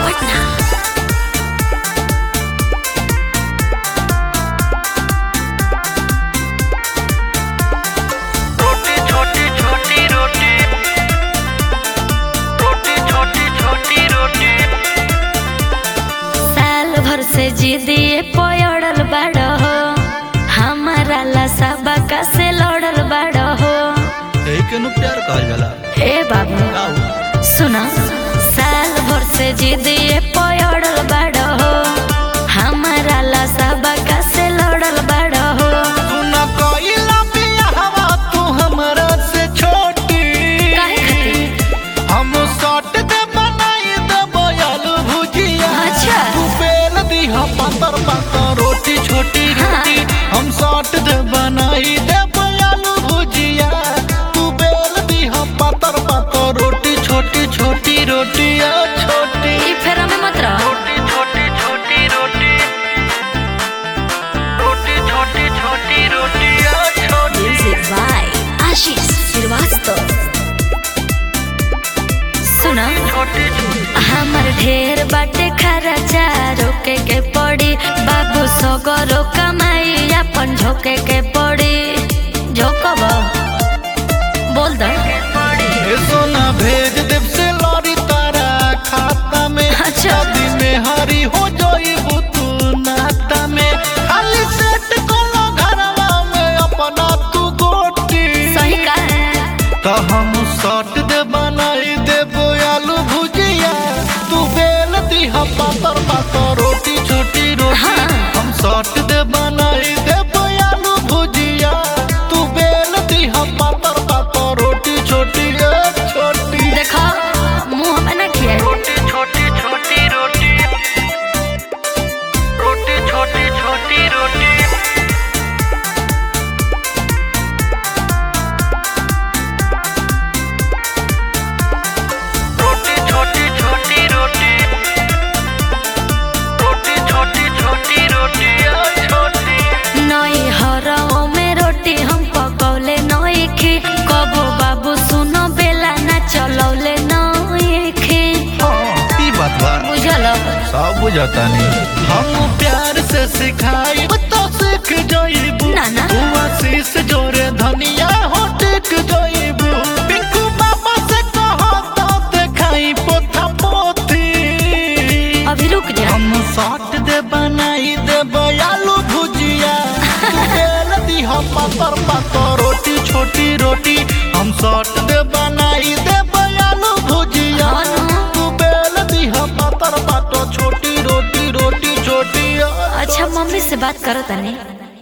पटना रोटी छोटी छोटी रोटी रोटी छोटी छोटी रोटी साल भर से जिदिए पयड़ल बाड़ हो हमारा ला सबका से लड़ल बाड़ हो यही के नु प्यार कहल जाला ए बाबू का हो? सुना साल भर से जिदिए पयड़ल बाड़ हो हमारा ला सबका से लड़ल बाड़ हो तू ना कइला बियाहवा तू हमरा से छोटी काहे खातिर हम सट दे बनाई दे बयालू भुजिया अच्छा। तू बेल दीहा पातर पातर रोटी छोटी रोटी हम सट दे बनाई दे बयालू भुजिया तू बेल दीहा पातर पातर रोटी छोटी छोटी रोटिया छोटी ई फेरा में मत रह रोटी छोटी छोटी रोटी रोटी छोटी छोटी रोटियां छोटी म्यूजिक बाय आशीष श्रीवास्तव सुना छोटी हमर ढेर बाटे खर्चा रोके के पड़ी बाबू सगरो कमाई अपन झोके के पड़ी झोकब बोल दो ए सोना भेज देव से लौरी तारा खाता में अच्छा। शादी में हरी हो जाइबू तू नाता में खाली सेट कोनो घरवा में अपना तू गोटी सही का तो हम सट दे बनाई देबो आलू भुजिया तू बेल दीहा पातर पातर रोटी छोटी रोटी हाँ। हम सट दे बनाई देबो आलू भुजिया तू बेल दीहा पातर पातर रोटी छोटी ए छोटी देखो मुंह में ना किया रोटी छोटी छोटी रोटी रोटी छोटी छोटी रोटी रोटी छोटी छोटी रोटी रोटी छोटी छोटी रोटियां छोटी नई हरओ में रोटी हम पकौले नई खी कबो बाबू सुनो बेला ना चलौले नई खी ई बात बा बुझल सब बुझता नहीं हम प्यार से सिखाई तो सीख जाइबू ना, ना। तू आशीष जोरे धनिया हो टिक जाइबू पिंकू बाबा से कहो तो देखाई पोथा पोथी अभी रुक जा हम साट दे बनाई दे बयालू भुजिया तू बेल दीहा पातर पातर रोटी छोटी रोटी हम साट दे बनाई दे बयालू भुजिया हाँ ना। तू बेल दीहा पातर पातर छोटी रोटी रोटी छोटी अच्छा मम्मी से बात करो तनी